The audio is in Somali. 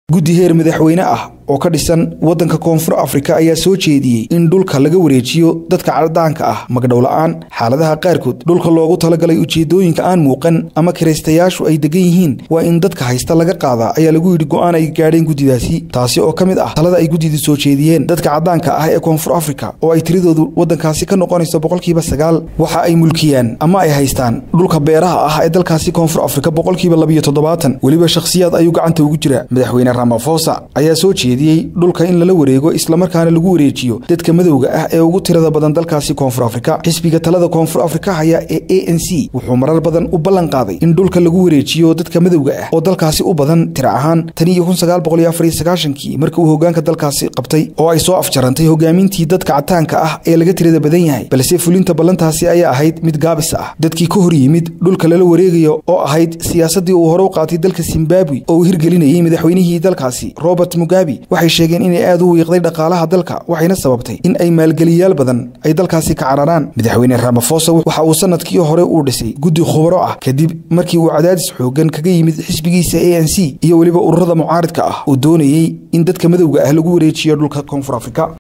guddi heer madaxweyne ah oo ka dhisan waddanka koonfur afrika ayaa soo jeediyey in dhulka laga wareejiyo dadka caddaanka ah magdhowla-aan xaaladaha qaarkood dhulka loogu talagalay ujeedooyinka aan muuqan ama kiraystayaashu ay degan yihiin waa in dadka haysta laga qaadaa ayaa lagu yidhi go'aan ay gaadheen guddidaasi taasi oo ka mid ah talada ay guddidu soo jeediyeen dadka caddaanka ah ee koonfur afrika oo ay tiradoodu waddankaasi ka noqonayso boqolkiiba sagaal waxa ay mulkiyaan ama ay haystaan dhulka beeraha ah ee dalkaasi koonfur afrika boqolkiiba labiyo toddobaatan weliba shakhsiyaad ayuu gacanta ugu jira madaxweyne ramafosa ayaa soo jeediyey dhulka in lala wareego islamarkaana lagu wareejiyo dadka madowga ah ee ugu tirada badan dalkaasi koonfur afrika xisbiga talada koonfur afrika haya ee a n c wuxuu marar badan u ballan qaaday in dhulka lagu wareejiyo dadka madowga ah oo dalkaasi u badan tira ahaan tan iyo kun sagaal boqol iyo afar iyo sagaashankii markii uu hogaanka dalkaasi qabtay oo ay soo afjarantay hogaamintii dadka cataanka ah ee laga tirada badan yahay balse fulinta ballantaasi ayaa ahayd mid gaabis ah dadkii ka hor yimid dhulka lala wareegayo oo ahayd siyaasaddii uu hore u qaatay dalka zimbabwe oo uu hirgelinayey madaxweynihii dalkaasi robert mugabe waxay sheegeen inay aad u wiiqday dhaqaalaha dalka waxayna sababtay in ay maalgeliyaal badan ay dalkaasi ka cararaan madaxweyne ramafosa waxa uu sanadkii hore uu dhisay guddi khubaro ah kadib markii uu cadaadis xoogan kaga yimid xisbigiisa a n c iyo weliba ururada mucaaridka ah oo doonayey in dadka madowga ah lagu wareejiyo dhulka koonfur afrika